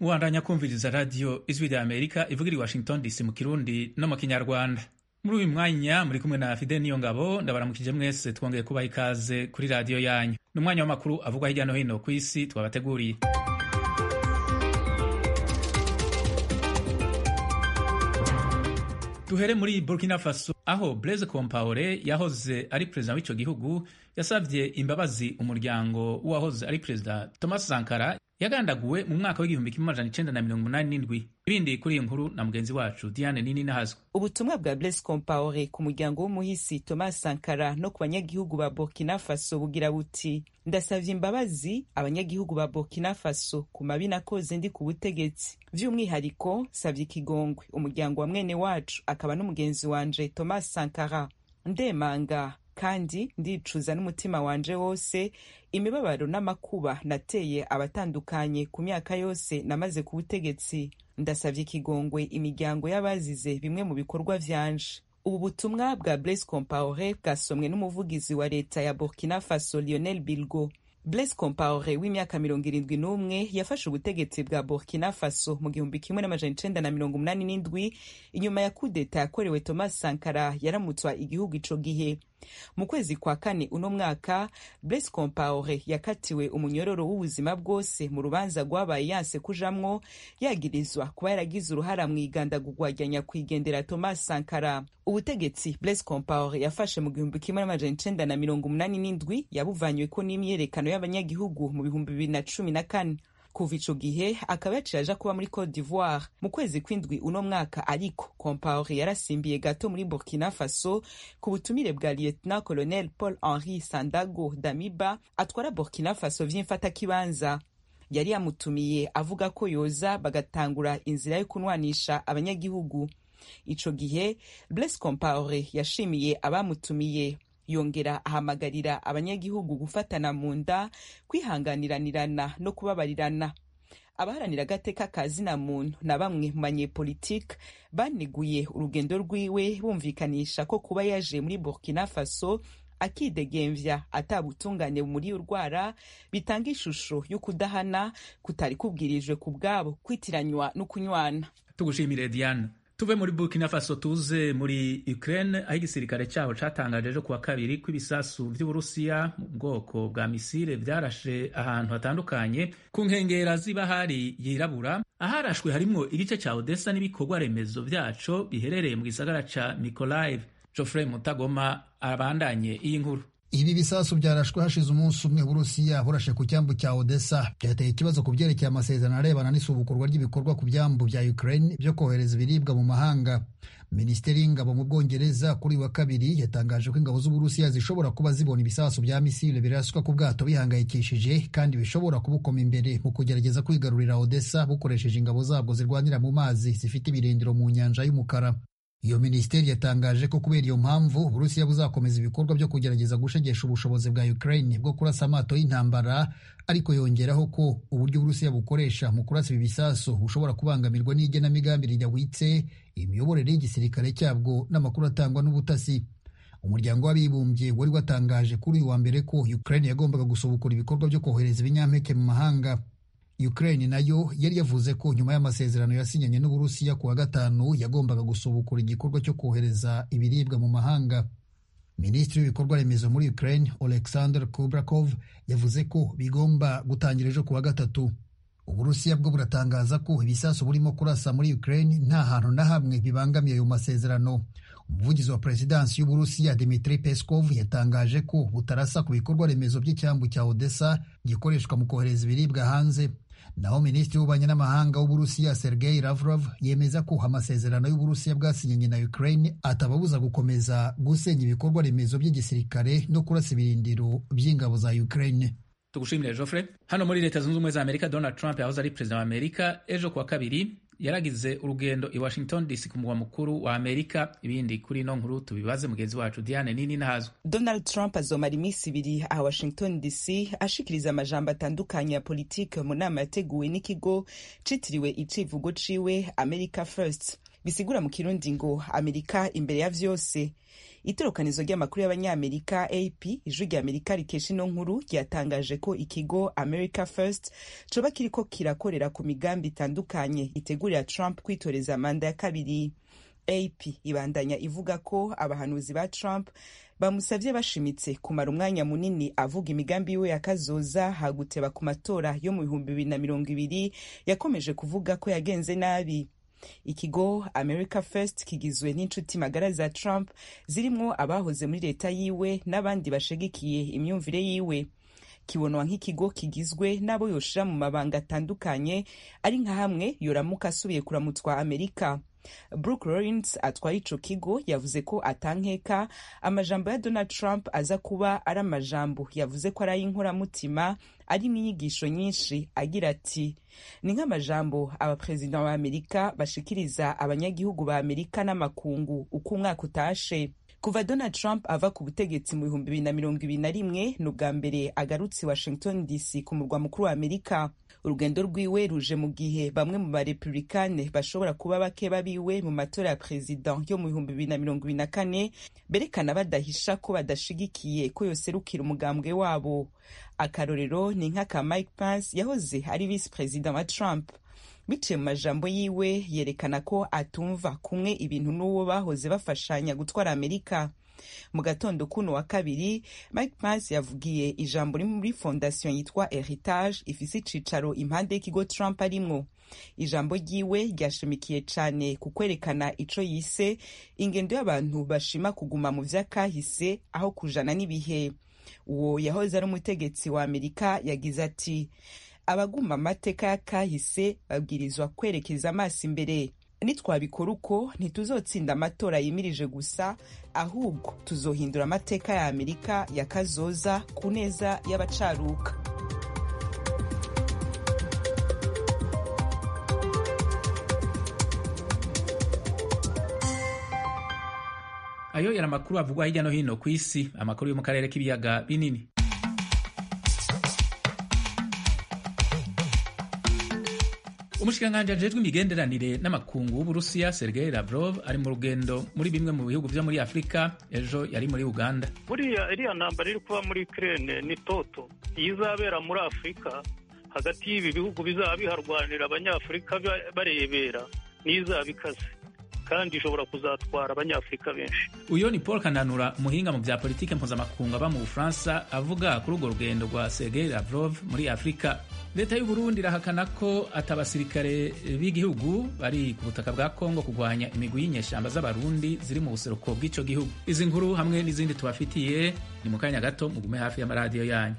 mubandanya kumviriza radiyo ijwi rya amerika ivugira i washington dc mu kirundi no mu kinyarwanda muri uyu mwanya muri kumwe na fide niyo ngabo ndabaramukije mwese twongeye kubaha ikaze kuri radiyo yanyu ni umwanya w'amakuru avugwa hirya no hino ku isi twabateguriye duhere muri burkina faso aho blaise compaore yahoze ari perezida w'ico gihugu yasavye imbabazi umuryango w'uwahoze ari perezida thomas sankara yagandaguwe mu mwaka w'igihumbi kimwe amajana icenda na mirongo umunani n'indwi ibindi kuri iyi nkuru na mugenzi wacu diane nini nahazwe ubutumwa bwa blaise compaore ku muryango w'umuhisi thomas sankara no ku banyagihugu ba burkina faso bugira buti ndasavye imbabazi abanyagihugu ba burkina faso ku mabi nakoze ndi ku butegetsi vy'umwihariko savye ikigongwe umuryango wa mwene wacu akaba n'umugenzi wanje thomas sankara ndemanga kandi ndicuza n'umutima wanje wose imibabaro n'amakuba nateye abatandukanye ku myaka yose namaze ku butegetsi ndasavye ikigongwe imiryango y'abazize bimwe mu bikorwa vyanje ubu butumwa bwa blaise compaore bwasomwe n'umuvugizi wa leta ya burkina faso lionel bilgo blaise compaore w'imyaka mirongo irindwi n'umwe yafashe ubutegetsi bwa burkina faso mu gihumbi kimwe n'amajana icenda na mirongo umunani n'indwi inyuma ya kudeta yakorewe thomas sankara yaramutswa igihugu ico gihe mu kwezi kwa kane uno mwaka blaise compaore yakatiwe umunyororo w'ubuzima bwose mu rubanza rwabaye yanse kujamwo yagirizwa kuba yaragize uruhara mu igandagurwa rya nyakwigendera thomas sankara ubutegetsi blaise compaore yafashe mu gihumbi kimwe n'amajana icenda na mirongo umunani n'indwi yabuvanyweko n'imyiyerekano y'abanyagihugu mu bihumbi bibiri na cumi na kane kuva ico gihe akaba yaciye aja kuba muri cote d'ivoire mu kwezi kw'indwi uno mwaka ariko compaore yarasimbiye gato muri burkina faso ku butumire bwa lieutenant colonel paul henri sandago damiba atwara burkina faso vy'imfatakibanza yari yamutumiye avuga ko yoza bagatangura inzira yo kunwanisha abanyagihugu ico gihe blaise compaore yashimiye abamutumiye yongera ahamagarira abanyagihugu gufatana mu nda kwihanganiranirana no kubabarirana abaharanira agateka ka zina muntu na bamwe mu banyepolitike baneguye urugendo rwiwe bumvikanisha ko kuba yaje muri burkina faso akidegemvya atabutungane muri urwara bitanga ishusho yo kudahana kutari kubwirijwe ku bwabo kwitiranywa no kunywana tugushimire diane tuve muri burkina faso tuze muri ukraine aho igisirikare cyaho catangaje ejo kuwa kabiri ko ibisasu vy'uburusiya mu bwoko bwa misile vyarashe ahantu hatandukanye ku nkengera z'ibahari yirabura aharashwe harimwo igice ca odessa n'ibikorwa remezo vyaco biherereye mu gisagara ca mikolaiv geoffrey mutagoma abandanye iyi nkuru ibi bisasu byarashwe hashize umunsi umwe burusiya burashe ku cyambu cya odessa byateye ikibazo ku byerekeye amasezerano arebana n'isubukurwa ry'ibikorwa ku byambu bya ukraine byo kohereza ibiribwa mu mahanga minisiteri y'ingabo mu bwongereza kuri wa kabiri yatangaje ko ingabo z'uburusiya zishobora kuba zibona ibisasu bya misile biraswa ku bwato bihangayikishije kandi bishobora kubukoma imbere mu kugerageza kwigarurira odessa bukoresheje ingabo zabwo zirwanira mu mazi zifite ibirindiro mu nyanja y'umukara iyo minisiteri yatangaje ko kubera iyo mpamvu uburusiya buzakomeza ibikorwa byo kugerageza gushegesha ubushobozi bwa ukraine bwo kurasa amato y'intambara ariko yongeraho ko uburyo uburusiya bukoresha mu kurasa ibi bisasu bushobora kubangamirwa n'igenamigambi ridahwitse imiyoborere y'igisirikare cyabwo n'amakuru atangwa n'ubutasi umuryango w'abibumbye wari watangaje kuri uyu wa mbere ko ukraine yagombaga gusubukura ibikorwa byo kohereza ibinyampeke mu mahanga Ukraine nayo yari yavuze ko nyuma y'amasezerano yasinyanye n'Uburusiya ku wa gatanu yagombaga gusubukura igikorwa cyo kohereza ibiribwa mu mahanga. Minisitiri w'ibikorwa remezo muri Ukraine Oleksandr Kubrakov yavuze ko bigomba gutangira ejo ku wa gatatu. Uburusiya bwo buratangaza ko ibisasu burimo kurasa muri Ukraine nta hantu na hamwe bibangamiye ayo masezerano. Umuvugizi wa perezidansi y'Uburusiya Dmitry Peskov yatangaje ko butarasa ku bikorwa remezo by'icyambu cya Odessa gikoreshwa mu kohereza ibiribwa hanze. naho minisitiri w'ububanyi n'amahanga w'uburusiya sergei lavrov yemeza ko amasezerano y'uburusiya bwasinyanye na ukraine atababuza gukomeza gusenya ibikorwa remezo by'igisirikare no kurasa ibirindiro by'ingabo za ukraine tugushimire Geoffrey hano muri leta zunze ubumwe za amerika donald trump yahoze ari perezida wa amerika ejo kuwa kabiri yaragize urugendo i washington dc ku mugwa mukuru wa amerika ibindi kuri ino nkuru tubibaze mugenzi wacu diane nini nahazwe donald trump azomara iminsi ibiri aha washington dc ashikiriza amajambo atandukanye ya politike mu nama yateguwe n'ikigo citiriwe icivugo ciwe america first bisigura mu kirundi ngo amerika imbere ya vyose itorokanizo ry'amakuru y'abanyamerika ap ijwi rya amerika rikesha ino nkuru ryatangaje ko ikigo america first coba kiriko kirakorera ku migambi itandukanye itegurira trump kwitoreza manda ya kabiri ap ibandanya ivuga ko abahanuzi ba trump bamusavye bashimitse kumara umwanya munini avuga imigambi yiwe yakazoza haguteba ku matora yo mu bihumbi bibiri na mirongo ibiri yakomeje kuvuga ko yagenze nabi ikigo america first kigizwe n'inshuti magara za trump zirimwo abahoze muri leta yiwe n'abandi bashigikiye imyumvire yiwe kibonwa nk'ikigo kigizwe n'abo yoshira mu mabanga atandukanye ari nka hamwe yoramuka asubiye kuramutswa amerika Brooke Lawrence atwaye ico kigo yavuze ko atankeka amajambo ya Donald Trump aza kuba ari amajambo yavuze ko ari ay'inkoramutima ari n'inyigisho nyinshi agira ati ni nk'amajambo abaperezida ba Amerika bashikiriza abanyagihugu ba Amerika n'amakungu uko umwaka utashe kuva donald trump ava ku butegetsi mu bihumbi bibiri na mirongo ibiri na rimwe ni ubwa mbere agarutse washington dc ku murwa mukuru wa amerika urugendo rwiwe ruje mu gihe bamwe mu barepublikane bashobora kuba bake babiwe mu matora ya perezida yo mu bihumbi bibiri na mirongo ibiri na kane berekana badahisha ko badashigikiye ko yoserukira umugambwe wabo akarorero ni nk'aka mike pence yahoze ari visi perezida wa trump biciye mu majambo yiwe yerekana ko atumva kumwe ibintu n'uwo bahoze bafashanya gutwara amerika mu gatondo kuno wa kabiri mike pence yavugiye ijambo riri muri fondasiyo yitwa heritage ifise icicaro impande y'ikigo trump arimwo ijambo ryiwe ryashimikiye cane ku kwerekana ico yise ingendo y'abantu bashima kuguma mu vy'akahise aho kujana n'ibihe uwo yahoze ari umutegetsi wa amerika yagize ati abaguma amateka y'akahise babwirizwa kwerekeza amaso imbere nitwabikora uko ntituzotsinda amatora yimirije gusa ahubwo tuzohindura amateka ya amerika ya kazoza ku neza y'abacaruka ayo yari amakuru avugwa hirya no hino ku isi amakuru yo mu karere k'ibiyaga binini umushikiranganji ajejwe imigenderanire n'amakungu w'uburusiya sergei lavrov ari mu rugendo muri bimwe mu bihugu vyo muri afurika ejo yari muri uganda buriya iriya ntambara iri kuba muri ukraine ni toto iyo izabera muri afurika hagati y'ibi bihugu bizaba biharwanira abanyafurika barebera niyo izaba ikaze kandi ishobora kuzatwara abanyafurika benshi uyo ni paul kananura umuhinga mu bya politike mpuzamakungu aba mu bufaransa avuga kuri urwo rugendo rwa sergei lavrov muri afurika leta y'u burundi irahakana ko atabasirikare b'igihugu bari ku butaka bwa kongo kurwanya imigwi y'inyeshamba z'abarundi ziri mu buseruko bw'ico gihugu izi nkuru hamwe n'izindi tubafitiye ni mu kanya gato mugume hafi y'amaradiyo yanyu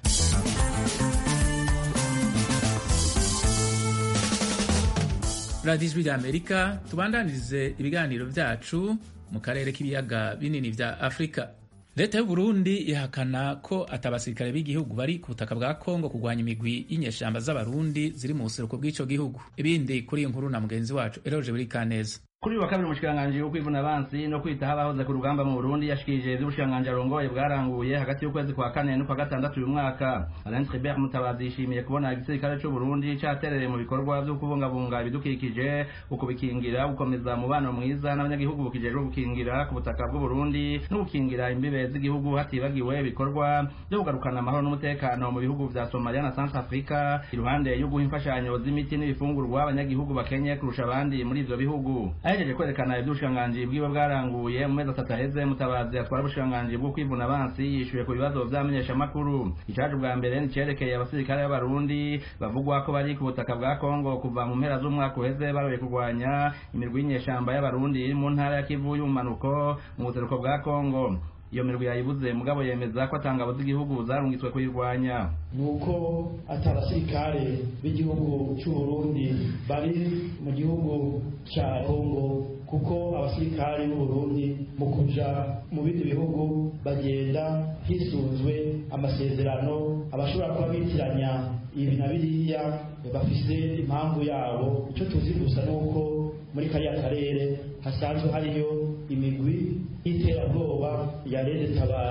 radiyo ijwi rya amerika tubandanirize ibiganiro byacu mu karere k'ibiyaga binini vya afurika leta y'u burundi ihakana ko atabasirikare b'igihugu bari ku butaka bwa kongo kurwanya imigwi y'inyeshamba z'abarundi ziri mu buseruko bw'ico gihugu ibindi kuri iyi nkuru na mugenzi wacu eroje buri kaneza kuri wa kabiri umushikiranganji wo kwivuna abansi no kwitaho abahoze ku rugamba mu Burundi yashikirije ivy'ubushikiranganji arongoye bwaranguye hagati y'ukwezi kwa kane n'ukwa gatandatu uyu mwaka Alain Tribert Mutabazi yishimiye kubona igisirikare c'u Burundi caterereye mu bikorwa vyo kubungabunga ibidukikije ukubikingira gukomeza umubano mwiza n'abanyagihugu bukijejwe gukingira ku butaka bw'u Burundi no gukingira imbibe z'igihugu hatibagiwe ibikorwa vyo kugarukana amahoro n'umutekano mu bihugu vya Somalia na Centre Africa iruhande yo guha imfashanyo z'imiti n'ibifungurwa abanyagihugu bakenye kurusha abandi muri ivyo bihugu ahejeje kwerekana ivy'ubushikiranganji bwiwe bwaranguye mu mezi atatu aheze mutabazi atwara ubushikiranganji bwo kwivuna abansi yishuye ku bibazo vy'amenyeshamakuru icaje ubwa mbere nicerekeye abasirikare b'abarundi bavugwa ko bari ku butaka bwa kongo kuva mu mpera z'umwaka uheze baroye kurwanya imirwi y'inyeshamba y'abarundi iri mu ntara ya kivu y'ubumanuko mu buseruko bwa kongo iyo mirwi yayibuze mugabo yemeza ko atangabo z'igihugu zarungitswe kuyirwanya nuko ati abasirikare b'igihugu cy'u Burundi bari mu gihugu cya Kongo kuko abasirikare b'u Burundi mu kuja mu bindi bihugu bagenda hisunzwe amasezerano abashobora kuba bitiranya ibi na biriya bafise impamvu yabo icyo tuzi gusa nuko muri kariya karere hasanzwe hariyo imigwi y'iterabwoba ya rede tabara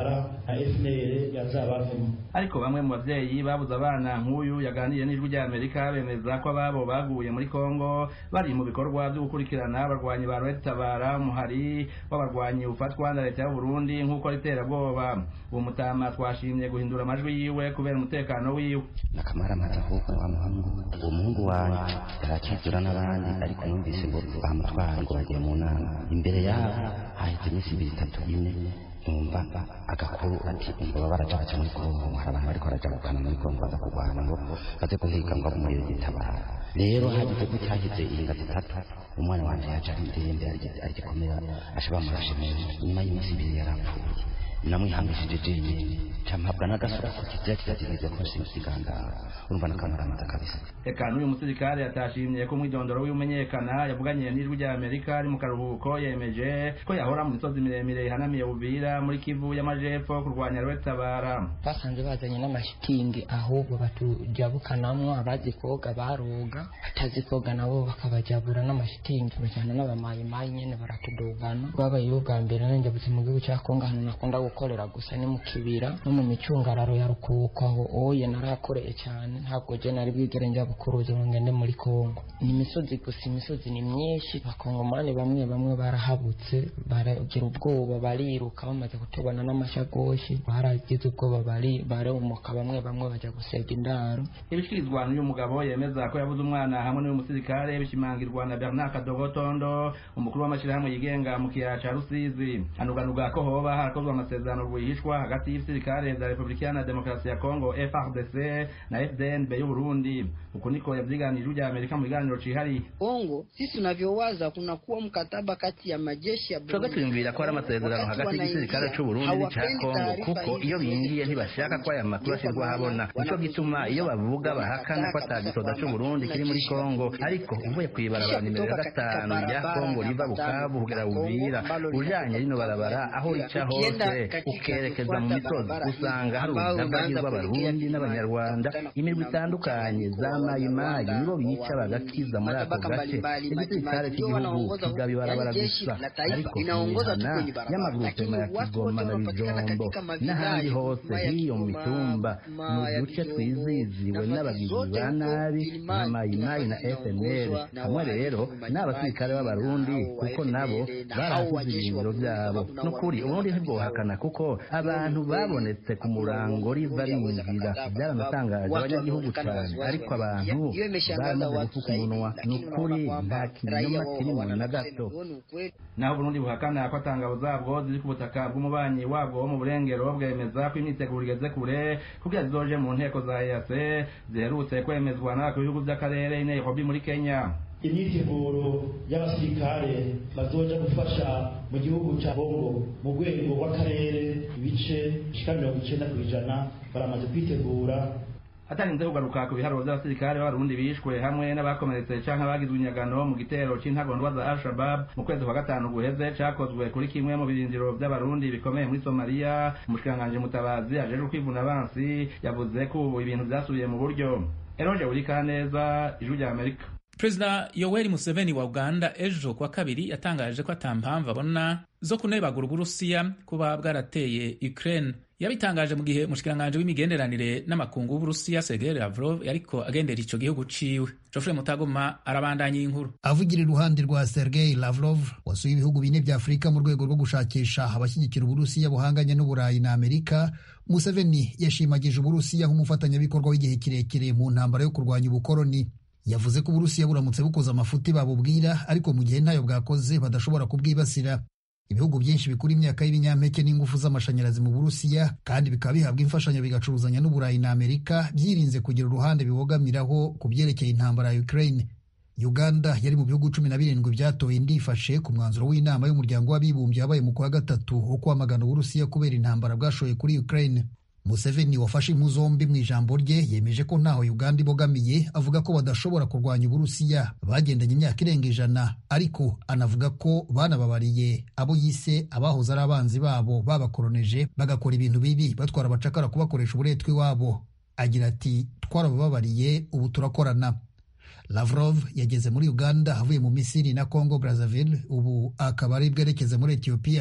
na fnr yazabavemo ariko bamwe mu bavyeyi babuze abana nk'uyu yaganiriye n'ijwi rya amerika bemeza ko ababo baguye muri kongo bari mu bikorwa vyo gukurikirana abarwanyi ba red tabara umuhari w'abarwanyi ufatwa na leta y'uburundi nk'uko ari iterabwoba uwo mutama twashimye guhindura amajwi yiwe kubera umutekano wiwe nakamaramaza ahubwo wa muhungu uwo muhungu wanje yarakizura n'abandi ariko numvise ngo bamutwara ngo bagiye mu nama imbere yabo haheze iminsi ibiri itatu ine numva agakuru ati ngo baba baraja baca muri kongo hari abantu bariko baraja kugana muri kongo baza kurwana ngo baze guhiga ngo muri gitabara rero hagize ko cyahize inga zitatu umwana wanje yaje ari ndembe arigikomera asha bamurashe mu nyuma y'iminsi ibiri yarapfuye namwihangishije jenyine campabwa n'agasura ku kizira kizagiriza ko simusigangara urumva n'akamaramaza kabisa eka n'uyu musirikare atashimye ko umwidondoro w'imenyekana yavuganiye n'ijwi rya amerika ari mu karuhuko yemeje ko yahora mu misozi miremire ihanamiye buvira muri kivu y'amajepfo kurwanya rwetabara basanze bazanye n'amashitingi ahubwo batujabukanamwo abazi koga baroga batazi koga nabo bakabajabura n'amashitingi bajyana n'abamayimayi nyene baratudugana bwabayeho bwa mbere nanjabutse mu gihugu cya kongo ahantu nakunda gukorera gusa ni mu kibira no mu micungararo ya rukuko aho oye narahakoreye cyane ntabwo je nari bwigere njya bukuruza ngo ngende muri kongo ni imisozi gusa imisozi ni myinshi abakongomani bamwe bamwe barahabutse baragira ubwoba bariruka bamaze kutubona n'amashagoshi baragize ubwoba bari barumuka bamwe bamwe bajya gusega indaro ibishikirizwa n'uyu mugabo yemeza ko yabuze umwana hamwe n'uyu musirikare bishimangirwa na bernard kadogotondo umukuru w'amashyirahamwe yigenga mu kiyaya ca rusizi anuganuga ko hoba harakozwe amasezerano rwihishwa hagati y'ibisirikare vya repubulika iharanira demokarasi ya kongo frdc na fdnb y'uburundi uku niko yavyiganije rya amerika mu biganiro cihariye kongo sisi tunavyowaza kunakuwa mkataba kati ya majeshi ya twebwe twiyumvira ko hari amasezerano hagati y'igisirikare c'uburundi n'ica kongo kuko iyo binjiye ntibashaka ko aya makuru ashirwa habona nico gituma iyo bavuga bahakana ko ata gisoda c'uburundi kiri muri kongo ariko uvuye kw'ibarabara nimero ya gatanu rya kongo riva bukavu kugera uvira ujanye rino barabara aho rica hose ukerekeza mu misozi usanga hari urudavagi rw'abarundi n'abanyarwanda imirwi itandukanye za mayimayi nibo bica bagakiza muri ako gace igisirikare cy'igihugu kigaba ibarabara gusa ariko imihana y'amagurupema ya kigoma na bijombo n'ahandi hose hiyo mu mitumba mu duce twiziziwe n'abagizi ba nabi nka mayimayi na fnl hamwe rero n'abasirikare b'abarundi kuko nabo barahasize ibirindiro byabo n'ukuri uburundi ntibwohakana kuko abantu babonetse ku murango riva rinjira byaranatangaje abanyagihugu cyane ariko abantu baramaze gufuka umunwa ni ukuri nta kinyoma kirimo na gato naho uburundi buhakana ko atangabo zabwo ziri ku butaka bw'umubanyi wabwo wo mu burengero bwemeza ko imyiteguro igeze kure kugira zizoje mu nteko za eac ziherutse kwemezwa n'abakuru b'ibihugu by'akarere i nairobi muri kenya imyiteguro y'abasirikare bazoja gufasha mu gihugu cya bongo mu rwego rw'akarere ibice bishika mirongo icenda ku ijana baramaze kwitegura hatarinze kugaruka ku biharuro by'abasirikare b'abarundi bishwe hamwe n'abakomeretse canke bagizwe inyagano mu gitero c'intagondwa za al-shabab mu kwezi kwa gatanu guheze cakozwe kuri kimwe mu birindiro by'abarundi bikomeye muri somaliya umushikiranganji mutabazi ajejwe kwivuna abansi yavuze ko ubu ibintu vyasubiye mu buryo eroje burikaneza ijwi rya amerika perezida yoweri museveni wa uganda ejo kuwa kabiri yatangaje ko ata mpamvu abona zo kunebagura uburusiya kuba bwarateye ukraine yabitangaje mu gihe umushikiranganji w'imigenderanire n'amakungu w'uburusiya sergei lavrov yariko agendera ico gihugu ciwe jofre mutagoma arabandanya inkuru avugira iruhande rwa sergei lavrov wasuye ibihugu bine vya afurika mu rwego rwo gushakisha abashyigikira uburusiya buhanganye n'uburayi na amerika museveni yashimagije uburusiya nk'umufatanyabikorwa w'igihe kirekire mu ntambara yo kurwanya ubukoroni yavuze ko uburusiya buramutse bukoze amafuti babubwira ariko mu gihe ntayo bwakoze badashobora kubwibasira ibihugu byinshi bikura imyaka y'ibinyampeke n'ingufu z'amashanyarazi mu burusiya kandi bikaba bihabwa imfashanyo bigacuruzanya n'uburayi na amerika byirinze kugira uruhande bibogamiraho ku byerekeye intambara ya ukraine uganda yari mu bihugu cumi na birindwi byatoye ndifashe ku mwanzuro w'inama y'umuryango w'abibumbye wabaye mu kwa gatatu wo kwamagana uburusiya kubera intambara bwashoye kuri ukraine museveni wafashe impu zombi mu ijambo rye yemeje ko ntaho uganda ibogamiye avuga ko badashobora kurwanya uburusiya bagendanye imyaka irenga ijana ariko anavuga ko banababariye abo yise abahoze ari abanzi babo babakoroneje bagakora ibintu bibi batwara abacakara kubakoresha uburetwa iwabo agira ati twarabababariye ubu turakorana lavrov yageze muri uganda avuye mu misiri na congo brazzaville ubu akaba ari bwerekeze muri etiyopiya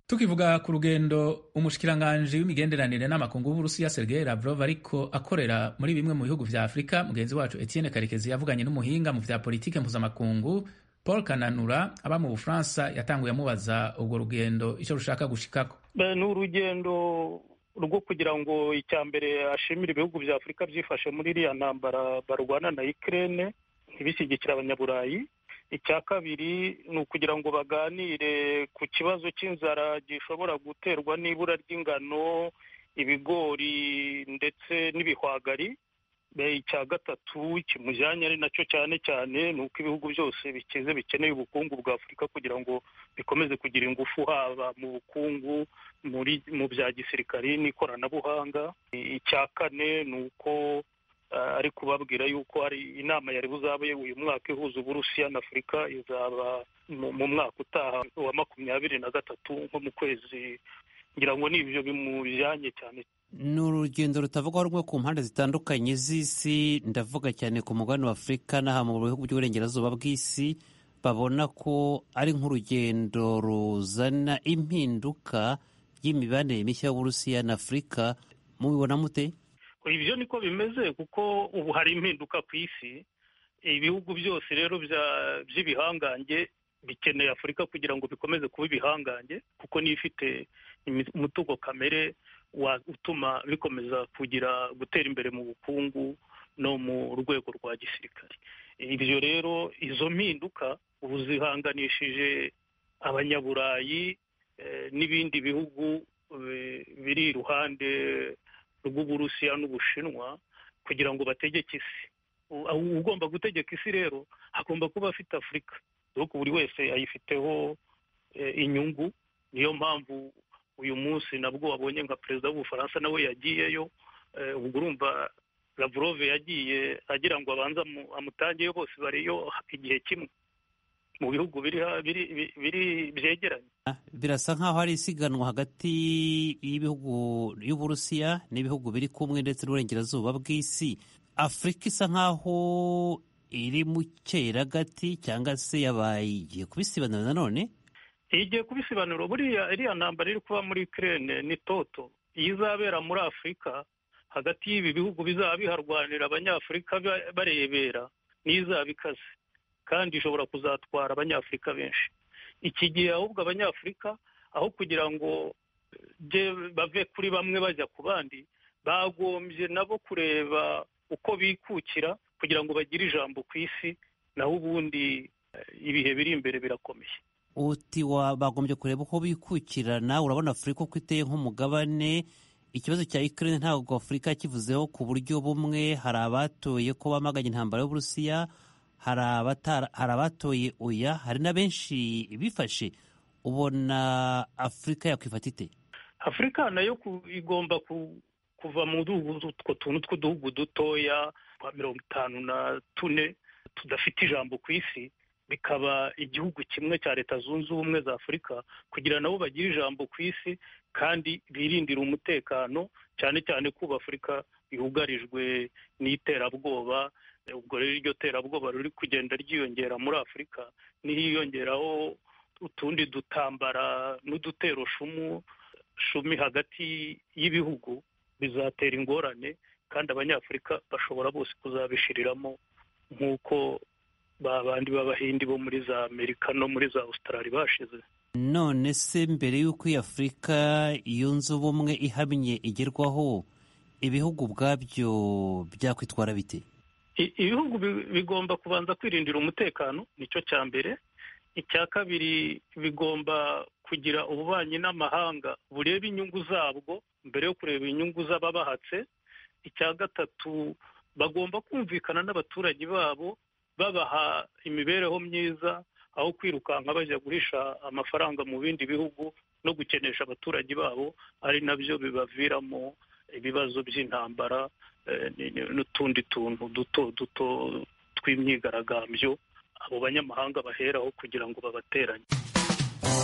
tukivuga ku rugendo umushikiranganji w'imigenderanire n'amakungu w'uburusiya sergei lavrov ariko akorera muri bimwe mu bihugu vya afurika mugenzi wacu etienne karekezi yavuganye n'umuhinga mu vya politike mpuzamakungu paul kananura aba mu bufaransa yatanguye amubaza urwo rugendo icyo rushaka gushikako ni urugendo rwo kugira ngo icya mbere ashimire ibihugu vya afurika byifashe muri iriya ntambara barwana na ukraine ntibishyigikire abanyaburayi icya kabiri ni ukugira ngo baganire ku kibazo cy'inzara gishobora guterwa n'ibura ry'ingano ibigori ndetse n'ibihwagari icya gatatu kimujyanye ari nacyo cyane cyane ni uko ibihugu byose bikize bikeneye ubukungu bwa afurika kugira ngo bikomeze kugira ingufu haba mu bukungu muri mu bya gisirikari n'ikoranabuhanga icya kane ni uko ari kubabwira yuko hari inama yari buzabe uyu mwaka ihuza uburusiya na afurika izaba mu mwaka utaha wa makumyabiri na gatatu nko mu kwezi ngira ngo nibyo bimujyanye cyane ni urugendo rutavugwaho rumwe ku mpande zitandukanye z'isi ndavuga cyane ku mugabane wa afurika n'aha mu bihugu by'uburengerazuba bw'isi babona ko ari nk'urugendo ruzana impinduka y'imibanire mishya y'uburusiya na afurika mubibona mute ibyo niko bimeze kuko ubu hari impinduka ku isi ibihugu byose rero by'ibihangange bikeneye afurika kugira ngo bikomeze kuba ibihangange kuko niyo ifite umutungo kamere utuma bikomeza kugira gutera imbere mu bukungu no mu rwego rwa gisirikare ibyo rero izo mpinduka ubu zihanganishije abanyaburayi n'ibindi bihugu biri iruhande rw'uburusiya n'ubushinwa kugira ngo bategeke isi ugomba gutegeka isi rero agomba kuba afite afurika dore buri wese ayifiteho inyungu niyo mpamvu uyu munsi nabwo wabonye nka perezida w'ubufaransa nawe yagiyeyo ubwo urumva lavrov yagiye agira ngo abanze amutangeyo bose bariyo igihe kimwe mu bihugu biri byegeranye birasa nk'aho hari isiganwa hagati y'ibihugu y'uburusiya n'ibihugu biri kumwe ndetse n'uburengerazuba bw'isi afurika isa nk'aho iri mu cyeragati cyangwa se yabaye igiye kubisibanura nanone igiye kubisobanura buriya iriya ntambara iri kuba muri Ukraine ni toto iyo izabera muri afurika hagati y'ibi bihugu bizaba biharwanira abanyafurika barebera niyo izaba ikaze kandi ishobora kuzatwara abanyafurika benshi iki gihe ahubwo abanyafurika aho kugira ngo bave kuri bamwe bajya ku bandi bagombye nabo kureba uko bikukira kugira ngo bagire ijambo ku isi naho ubundi ibihe biri imbere birakomeye uti bagombye kureba uko bikukirana urabona afurika uko iteye nk'umugabane ikibazo cya Ukraine ntabwo afurika kivuzeho ku buryo bumwe hari abatoye ko bamaganye intambara y'uburusiya hari abatoye oya hari na benshi bifashe ubona afurika yakwifata ite afurika nayo igomba kuva mu utwo tuntu tw'uduhugu dutoya twa mirongo itanu na tune tudafite ijambo ku isi bikaba igihugu kimwe cya leta zunze ubumwe za afurika kugira nabo bagire ijambo ku isi kandi birindira umutekano cyane cyane kuba afurika yugarijwe n'iterabwoba ubwo rero iryo terabwoba riri kugenda ryiyongera muri afurika n'iyongeraho utundi dutambara n'udutero shumu shumi hagati y'ibihugu bizatera ingorane kandi abanyafurika bashobora bose kuzabishiriramo nk'uko ba bandi b'abahindi bo muri za amerika no muri za australia bashize none se mbere y'uko iyi afurika yunze ubumwe ihamye igerwaho ibihugu ubwabyo byakwitwara bite ibihugu bigomba kubanza kwirindira umutekano nicyo cya mbere icya kabiri bigomba kugira ububanyi n'amahanga bureba inyungu zabwo mbere yo kureba inyungu z'ababahatse icya gatatu bagomba kumvikana n'abaturage babo babaha imibereho myiza aho kwirukanka bajya guhisha amafaranga mu bindi bihugu no gukenesha abaturage babo ari nabyo bibaviramo ibibazo by'intambara n'utundi tuntu duto duto tw'imyigaragambyo abo banyamahanga baheraho kugira ngo babateranye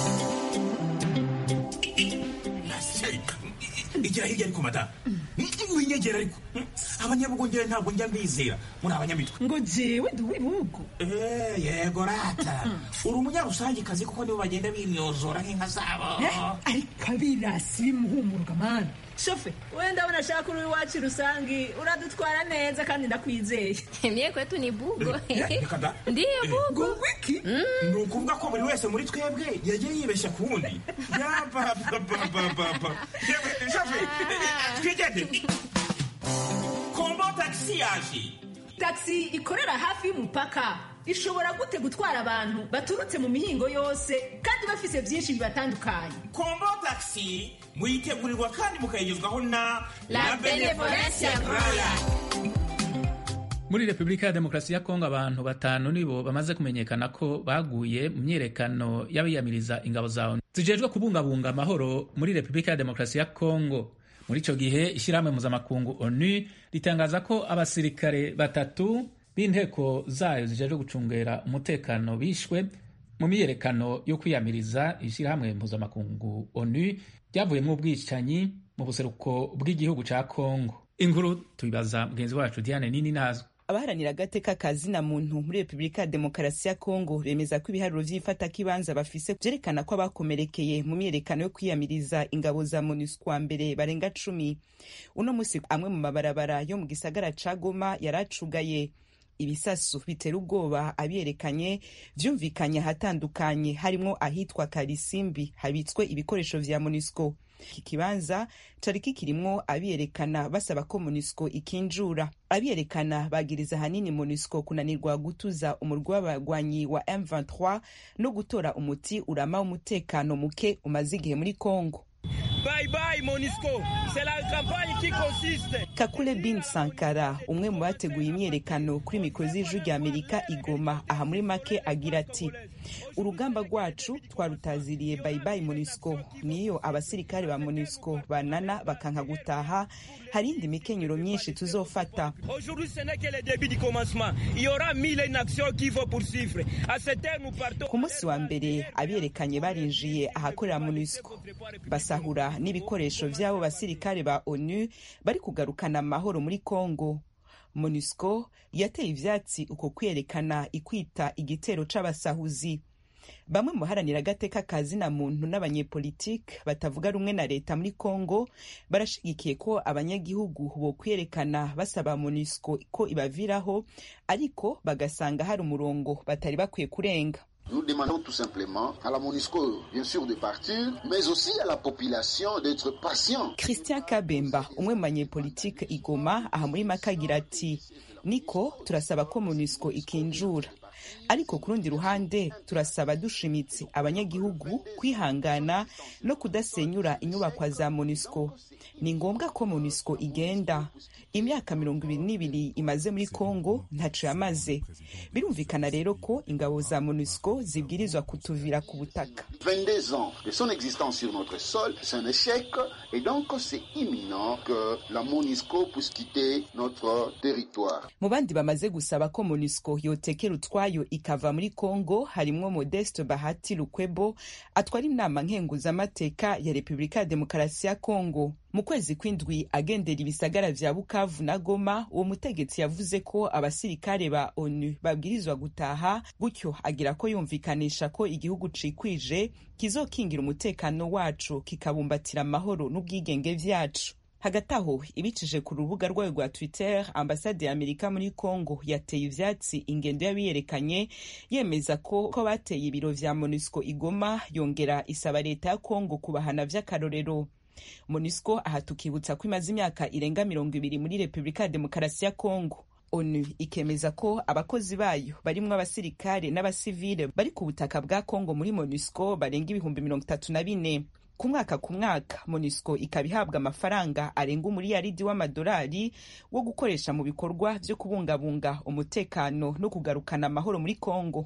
igira hirya ariko mata winyegera ariko abanyabugongera ntabwo njya mbizera muri abanyamitwe ngo jewe ndi uw'ibihugu yego rata uri umunyarusangikazi kuko nibo bagenda bimyozora nk'inka zabo ariko abirasi bimuhumuruka mani shofe we ndabona ashaka uri iwacu rusangi uradutwara neza kandi ndakwizeye mye kwetu ni bugo ndiyo bugo wiki ni ukuvuga ko buri wese muri twebwe yagiye yibeshya ku wundi yapapapapapa shofe twigende kombo tagisi yaje tagisi ikorera hafi y'umupaka ishobora gute gutwara abantu baturutse mu mihingo yose kandi bafise byinshi bibatandukanye kombo tagisi muyitegurirwa kandi mukayigezwaho na la benevolencia roya muri repubulika ya demokarasi ya kongo abantu batanu nibo bamaze kumenyekana ko baguye mu myiyerekano y'abiyamiriza ingabo za onu zijejwe kubungabunga amahoro muri repubulika ya demokarasi ya kongo muri icyo gihe ishyirahamwe mpuzamakungu onu ritangaza ko abasirikare batatu b'inteko zayo zijejwe gucungera umutekano bishwe mu myiyerekano yo kwiyamiriza ishyirahamwe mpuzamakungu onu ryavuyemo ubwicanyi mu buseruko bw'igihugu cya kongo inkuru tubibaza mugenzi wacu diane nini nazwe abaharanira agateka ka zina muntu muri repubulika ya demokarasi ya kongo bemeza ko ibiharuro vy'ifatakibanza bafise vyerekana ko abakomerekeye mu myiyerekano yo kwiyamiriza ingabo za monusco wa mbere barenga cumi uno musi amwe mu mabarabara yo mu gisagara ca goma yaracugaye ibisasu bitera ubwoba abiyerekanye vyumvikanye ahatandukanye harimwo ahitwa karisimbi habitswe ibikoresho vya monusco iki kibanza cari kikirimwo abiyerekana basaba ko monusco ikinjura abiyerekana bagiriza ahanini monusco kunanirwa gutuza umurwi w'abagwanyi wa m23 no gutora umuti urama w'umutekano muke umaze igihe muri congo Bye bye Monisco. C'est la campagne qui consiste. Kakule bin Sankara umwe mu bateguye imyerekano kuri mikoro z'ijwi rya Amerika igoma aha muri make agira ati urugamba rwacu twarutaziriye bye bye Monisco niyo abasirikare ba Monisco banana bakanka gutaha hari indi mikenyero myinshi tuzofata Aujourd'hui ce n'est que le début du commencement. Il y aura mille une actions qu'il faut poursuivre. À cette heure nous partons. ku munsi wa mbere abiyerekanye barinjiye ahakorera MONUSCO basahura n'ibikoresho vy'abo basirikare ba onu bari kugarukana amahoro muri congo monusco yateye ivyatsi uko kwiyerekana ikwita igitero c'abasahuzi bamwe mu baharanira agateka ka zina muntu n'abanyepolitike batavuga rumwe na leta muri congo barashigikiye ko abanyagihugu bo kwiyerekana basaba monusco ko ibaviraho ariko bagasanga hari umurongo batari bakwiye kurenga Nous demandons tout simplement à la MONUSCO, bien sûr, de partir, mais aussi à la population d'être patient. christian kabemba umwe mu banyepolitike igoma aha muri make agira ati niko turasaba ko monusco ikinjura ariko ku rundi ruhande turasaba dushimitse abanyagihugu kwihangana no kudasenyura inyubakwa za monusco ni ngombwa ko monusco igenda imyaka mirongo ibiri n'ibiri imaze muri congo ntaco yamaze birumvikana rero ko ingabo za monusco zibwirizwa kutuvira ku butaka 22 ans de son existence sur notre sol, c'est un échec et donc c'est imminent que la MONUSCO puisse quitter notre territoire. mu bandi bamaze gusaba ko monusco yotekera utwayo ikava muri congo harimwo modeste bahati lukwebo atwara inama nkenguzamateka ya repubulika ya demokarasi ya congo mu kwezi kw'indwi agendera ibisagara vya bukavu na goma uwo mutegetsi yavuze ko abasirikare ba onu babwirizwa gutaha gutyo agira ko yumvikanisha ko igihugu cikwije kizokingira umutekano wacu kikabumbatira amahoro n'ubwigenge vyacu hagati aho ibicije ku rubuga rwayo rwa twitter ambasade ya amerika muri congo yateye ivyatsi ingendo y'abiyerekanye yemeza ko ko bateye ibiro vya monusco igoma yongera isaba leta ya congo kubahana vy'akarorero monusco aha tukibutsa ko imaze imyaka irenga mirongo ibiri muri repubulika ya demokarasi ya congo onu ikemeza ko abakozi bayo barimwo abasirikare n'abasivile bari ku butaka bwa congo muri monusco barenga ibihumbi mirongo itatu na bine ku mwaka ku mwaka monusco ikaba ihabwa amafaranga arenga umuriyaridi w'amadolari wo gukoresha mu bikorwa vyo kubungabunga umutekano no kugarukana amahoro muri congo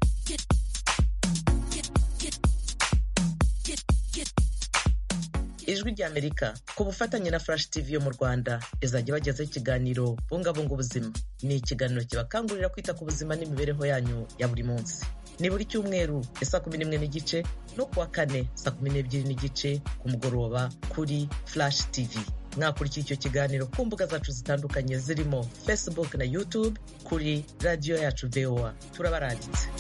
ijwi ry'amerika ku bufatanye na flash tv yo mu rwanda izajya ibagezaho ikiganiro bungabunga ubuzima ni ikiganiro kibakangurira kwita ku buzima n'imibereho yanyu ya buri munsi ni buri cyumweru ya saa kumi n'imwe n'igice no kuwa kane saa kumi n'ebyiri n'igice ku mugoroba kuri flash tv mwakurikiye icyo kiganiro ku mbuga zacu zitandukanye zirimo facebook na youtube kuri radiyo yacu voa turabaranditse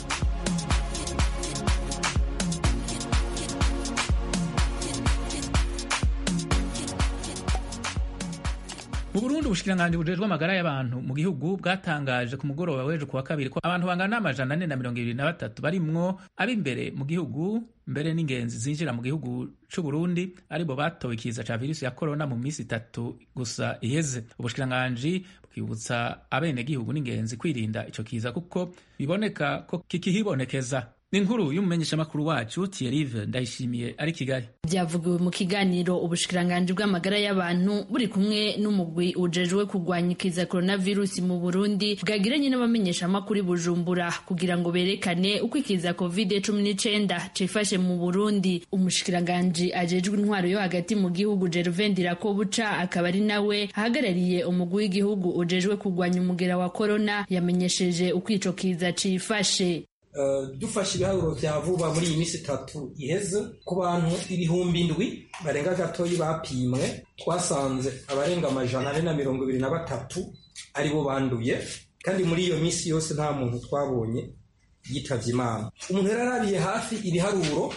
mu burundi ubushikiranganji bujejwe amagara y'abantu mu gihugu bwatangaje ku mugoroba w'ejo kuwa kabiri ko abantu bangana n'amajana ane na mirongo ibiri na batatu barimwo ab'imbere mu gihugu mbere n'ingenzi zinjira mu gihugu c'u Burundi aribo batowe ikiza ca virusi ya korona mu minsi itatu gusa iheze ubushikiranganji bwibutsa abenegihugu n'ingenzi kwirinda ico kiza kuko biboneka ko kikihibonekeza ni inkuru y'umumenyeshamakuru wacu Thierry Ndayishimiye ari Kigali byavugiwe mu kiganiro ubushikiranganji bw'amagara y'abantu buri kumwe n'umugwi ujejwe kurwanya ikiza coronavirus mu Burundi bwagiranye n'abamenyeshamakuru Bujumbura kugira ngo berekane uko ikiza covid cumi n'icenda cifashe mu Burundi umushikiranganji ajejwe intwaro yo hagati mu gihugu Gervain Ndirakobuca akaba ari nawe ahagarariye umugwi w'igihugu ujejwe kurwanya umugera wa corona yamenyesheje uko ico kiza cifashe dufashe ibiharuro vya vuba muri iyi minsi itatu iheze ku bantu ibihumbi indwi barenga gatoyi bapimwe twasanze abarenga amajana ane na mirongo ibiri na batatu aribo banduye kandi muri iyo minsi yose nta muntu twabonye yitavye imana umuntu yari arabiye hafi ibiharuro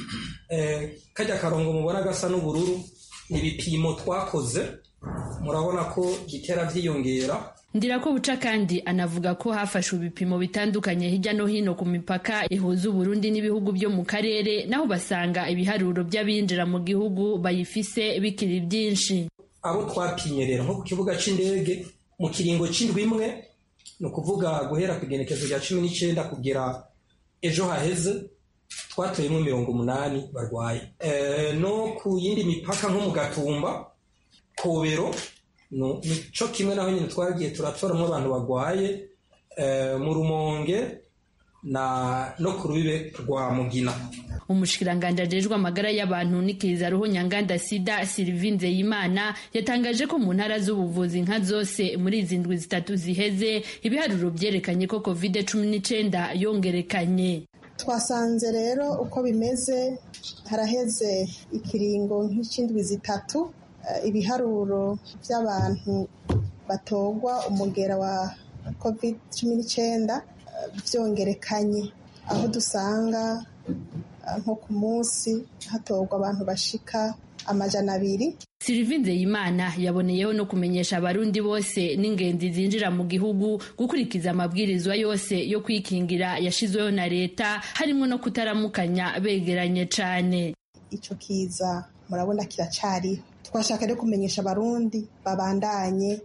kajya karongo mubona gasa n'ubururu ni ibipimo twakoze murabona ko bitera vyiyongera ndirako buca kandi anavuga ko hafashwe ibipimo bitandukanye hirya no hino ku mipaka ihuza uburundi n'ibihugu byo mu karere naho basanga ibiharuro by'abinjira mu gihugu bayifise bikiri byinshi abo twapimye rero nko ku kibuga c'indege mu kiringo c'indwi imwe ni ukuvuga guhera ku igenekezo rya cumi n'icenda kugera ejo haheze twatoyemo mirongo umunani barwaye no ku yindi mipaka nko mu gatumba kobero nico kimwe naho nyine twagiye turatoramo abantu barwaye mu rumonge na no ku rubibe rwa mugina umushikiranganji ajejwe amagara y'abantu n'ikiza ruhu nyanganda sida Sylvie Nzeyimana yatangaje ko mu ntara z'ubuvuzi nka zose muri izi ndwi zitatu ziheze ibiharuro byerekanye ko covid cumi n'icenda yongerekanye twasanze rero uko bimeze haraheze ikiringo nk'icindwi zitatu ibiharuro by'abantu batogwa umugera wa covid cumi n'icyenda byongerekanye aho dusanga nko ku munsi hatorwa abantu bashika amajana abiri Sylvie Nzeyimana yaboneyeho no kumenyesha abarundi bose n'ingenzi zinjira mu gihugu gukurikiza amabwirizwa yose yo kwikingira yashizweho na leta harimo no kutaramukanya begeranye cane ico kiza murabona kiracariho twashaka rero kumenyesha abarundi babandanye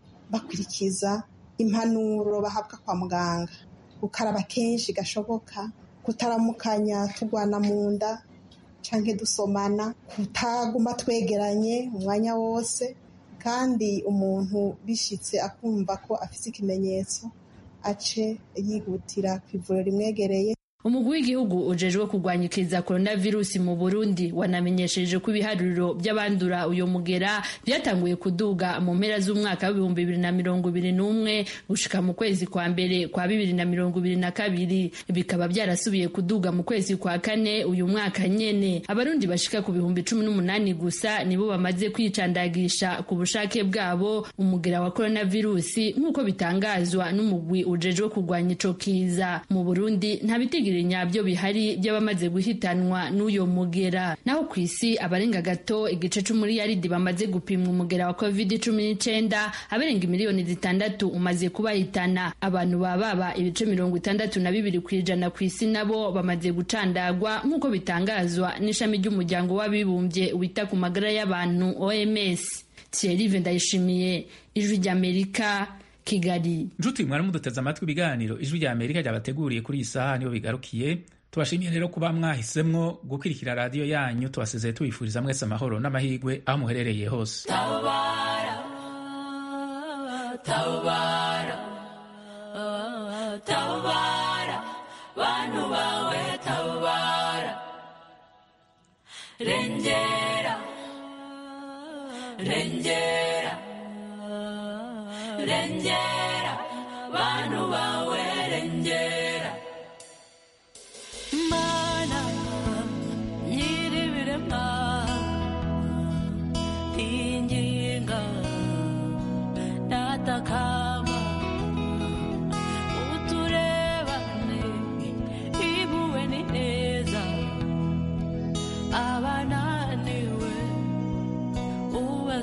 bakurikiza impanuro bahabwa kwa muganga gukaraba kenshi gashoboka kutaramukanya turwana mu nda canke dusomana kutaguma twegeranye umwanya wose kandi umuntu bishitse akumva ko afise ikimenyetso ace yihutira ku ivuriro rimwegereye umugwi w'igihugu ujejwe kurwanya ikiza coronavirus mu burundi wanamenyesheje ko ibiharuro by'abandura uyo mugera byatanguye kuduga mu mpera z'umwaka w'ibihumbi bibiri na mirongo ibiri n'umwe gushika mu kwezi kwa mbere kwa bibiri na mirongo ibiri na kabiri bikaba byarasubiye kuduga mu kwezi kwa kane uyu mwaka nyene abarundi bashika ku bihumbi cumi n'umunani gusa nibo bamaze kwicandagisha ku bushake bwabo umugera wa coronavirus nk'uko bitangazwa n'umugwi ujejwe kurwanya ico kiza mu burundi nta bitigiri nyabyo bihari by'abamaze guhitanwa n'uyo mugera naho ku isi abarenga gato igice c'umuriyaridi bamaze gupimwa umugera wa covid cumi n'icenda abarenga miliyoni zitandatu umaze kubahitana abantu baba baba ibice mirongo itandatu na bibiri ku ijana ku isi nabo bamaze gucandagwa nk'uko bitangazwa n'ishami ry'umuryango w'abibumbye wita ku magara y'abantu oms thierry ndayishimiye ijwi ry'amerika kigali nshuti mwari muduteze amatwi ibiganiro ijwi rya amerika ryabateguriye kuri iyi saha niyo bigarukiye tubashimiye rero kuba mwahisemwo gukurikira radiyo yanyu tubasezeye tubifuriza mwese amahoro n'amahirwe aho muherereye hose tabara tabara tabara bantu bawe tabara rengera rengera rengera bantu bawe rengera mana nyiribirema ingingo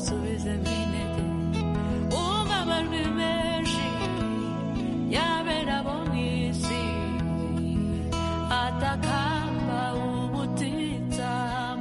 subize minete